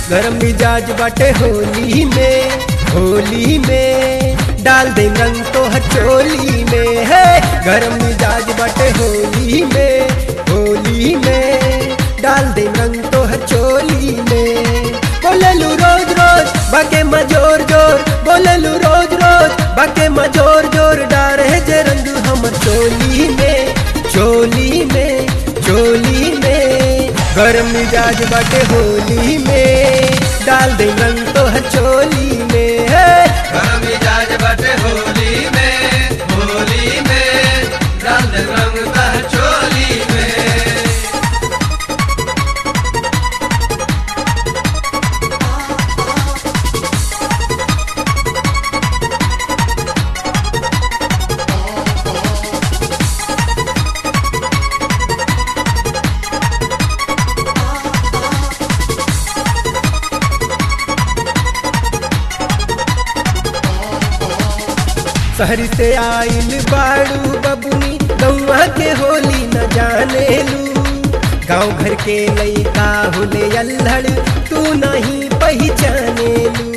गरम मिजाज बाटे होली में होली में डाल दे रंग तो हचोली में है गरम मिजाज बाटे होली में होली में डाल दे रंग तो हचोली में बोललू रोज रोज बाके मजोर जोर बोललू रोज रोज बाके मजोर जोर डारे जे रंग हमर चोली में चोली में चोली में गरम मिजाज बाटे होली में डाल दे रंग तो चोली में है गरम मिजाज बटे होली में होली में डाल दे रंग तह चोली में शहर से आइल बाड़ू बबुनी गौआ के होली न जाने लू गाँव घर के लइका होले अल्हड़ तू नहीं पहचाने लू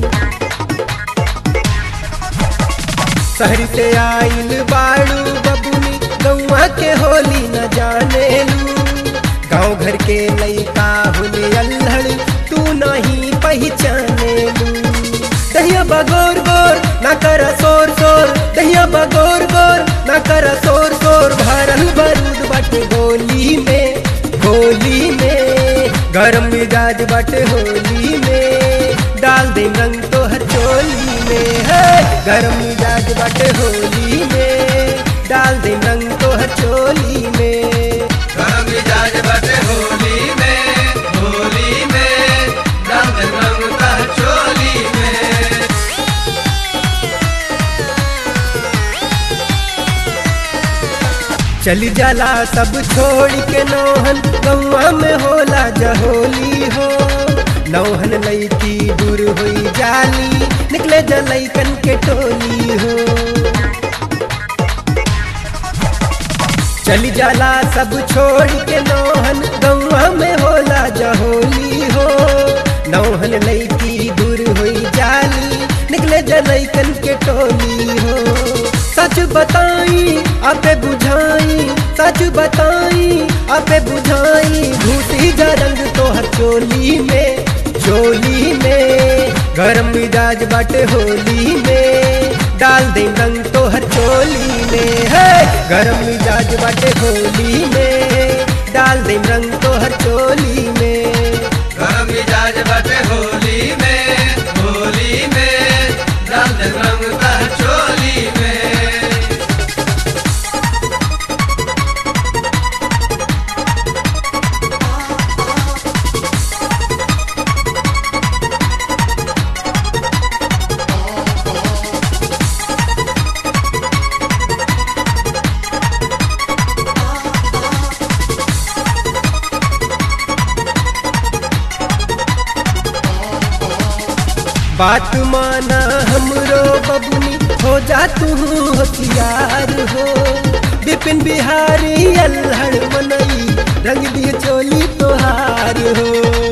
शहर से आइल बाड़ू बबुनी गौआ के होली न जाने लू गाँव घर के लइका होले अल्हड़ तू नहीं पहचाने लू दहिया बगोर गोर ना कर सोर सोर दहिया बगोर गोर ना कर सोर सोर भरल बारूद बाटे गोली में होली में गरम मिजाज बाटे होली में डाल दे रंग तो हर चोली में है गरम मिजाज बाटे होली में डाल दे रंग तो हर चोली में गरम मिजाज बटे होली में होली में डाल दे रंग तह चोली में चली जाला सब छोड़ के नौहन गौआ में होला जहोली हो नौहन लईकी दूर हुई जाली निकले जलैकन के टोली हो चली जाला सब छोड़ के नौहन गौआ में होला जहोली हो नौहन लईकी दूर हुई जाली निकले जलैकन के टोली हो सच बताई आपे बुझाई सच बताई आपे बुझाई घूटी जा रंग तो हर चोली में चोली में गरम मिजाज बाटे होली में डाल दे रंग तो हर चोली में है गरम मिजाज बाटे होली में डाल दे रंग तो हर चोली में गरम मिजाज बटे होली में होली में डाल दे रंग तह चोली में बात माना हमरो बबुनी हो जा तू होशियार हो विपिन बिहारी अल्हड़ मनई रंग दिए चोली तोहार हो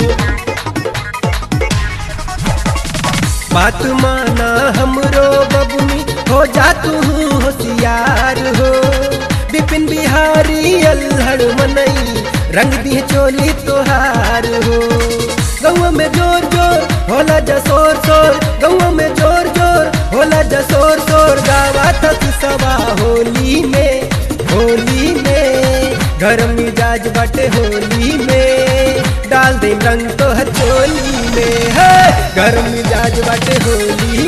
बात माना हमरो बबुनी हो जा तू होशियार हो विपिन बिहारी अल्हड़ मनई रंग दिए चोली तोहार हो गौवा में जोर जोर होला जसोर सोर गौवा में जोर जोर होला जसोर सोर गावा तक सवा होली में होली में गरम मिजाज बाटे होली में डाल दे रंग तो हर चोली में है गरम मिजाज बाटे होली